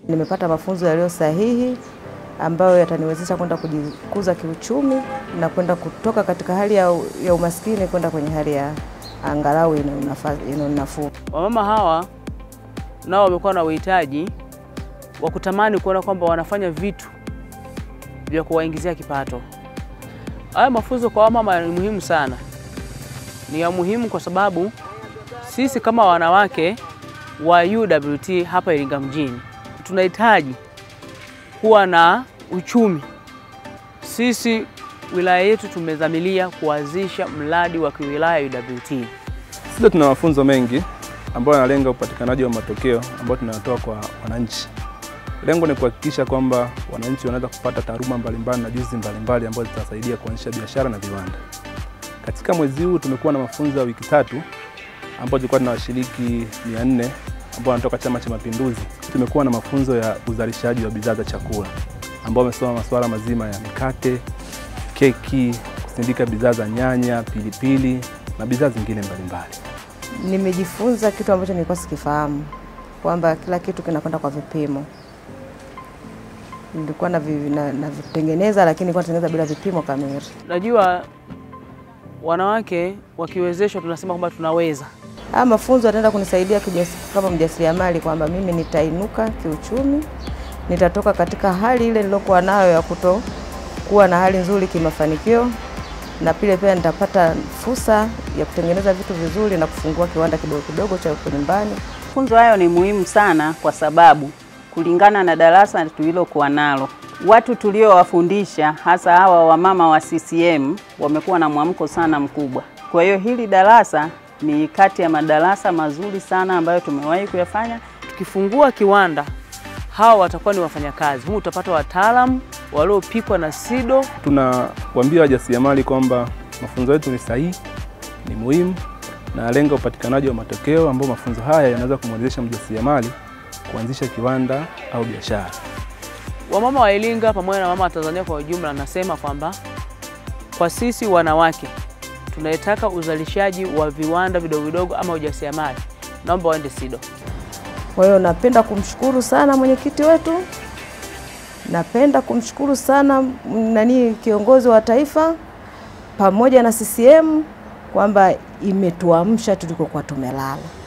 Nimepata mafunzo yaliyo sahihi ambayo yataniwezesha kwenda kujikuza kiuchumi na kwenda kutoka katika hali ya, ya umaskini kwenda kwenye hali ya angalau ina nafuu. Wamama hawa nao wamekuwa na uhitaji wa kutamani kuona kwamba wanafanya vitu vya kuwaingizia kipato. Haya mafunzo kwa wamama ni muhimu sana, ni ya muhimu kwa sababu sisi kama wanawake wa UWT hapa Iringa mjini tunahitaji kuwa na uchumi. Sisi wilaya yetu tumedhamiria kuanzisha mradi wa kiwilaya UWT. Sisi tuna mafunzo mengi ambayo yanalenga upatikanaji wa matokeo ambayo tunayatoa kwa wananchi. Lengo ni kuhakikisha kwamba wananchi wanaweza kupata taaluma mbalimbali na juzi mbalimbali ambazo zitasaidia kuanzisha biashara na viwanda. Katika mwezi huu tumekuwa na mafunzo ya wiki tatu ambapo tulikuwa tuna washiriki 400 ambao wanatoka Chama cha Mapinduzi. Tumekuwa na mafunzo ya uzalishaji wa bidhaa za chakula ambao wamesoma masuala mazima ya mikate, keki, kusindika bidhaa za nyanya, pilipili na bidhaa zingine mbalimbali. Nimejifunza kitu ambacho nilikuwa sikifahamu kwamba kila kitu kinakwenda kwa vipimo. Nilikuwa navitengeneza na, na lakini nilikuwa natengeneza bila vipimo kamili. Najua wanawake wakiwezeshwa, tunasema kwamba tunaweza. Haya mafunzo yataenda kunisaidia kama mjasiriamali kwamba mimi nitainuka kiuchumi, nitatoka katika hali ile nilokuwa nayo ya kuto kuwa na hali nzuri kimafanikio, na pile pia nitapata fursa ya kutengeneza vitu vizuri na kufungua kiwanda kidogo kidogo cha huko nyumbani. Mafunzo hayo ni muhimu sana kwa sababu kulingana na darasa tulilokuwa nalo, watu tuliowafundisha hasa hawa wamama wa CCM wamekuwa na mwamko sana mkubwa. Kwa hiyo hili darasa ni kati ya madarasa mazuri sana ambayo tumewahi kuyafanya. Tukifungua kiwanda, hawa watakuwa ni wafanyakazi. Humu utapata wataalamu waliopikwa na SIDO. Tunawaambia wajasiriamali kwamba mafunzo yetu ni sahihi, ni muhimu na yalenga upatikanaji wa matokeo ambao mafunzo haya yanaweza kumwezesha mjasiriamali kuanzisha kiwanda au biashara. Wamama wa Iringa pamoja na mama wa Tanzania kwa ujumla, nasema kwamba kwa sisi wanawake tunayetaka uzalishaji wa viwanda vidogo vidogo ama ujasiriamali, naomba waende SIDO. Kwa hiyo napenda kumshukuru sana mwenyekiti wetu, napenda kumshukuru sana nani kiongozi wa taifa pamoja na CCM kwamba imetuamsha tulikokuwa tumelala.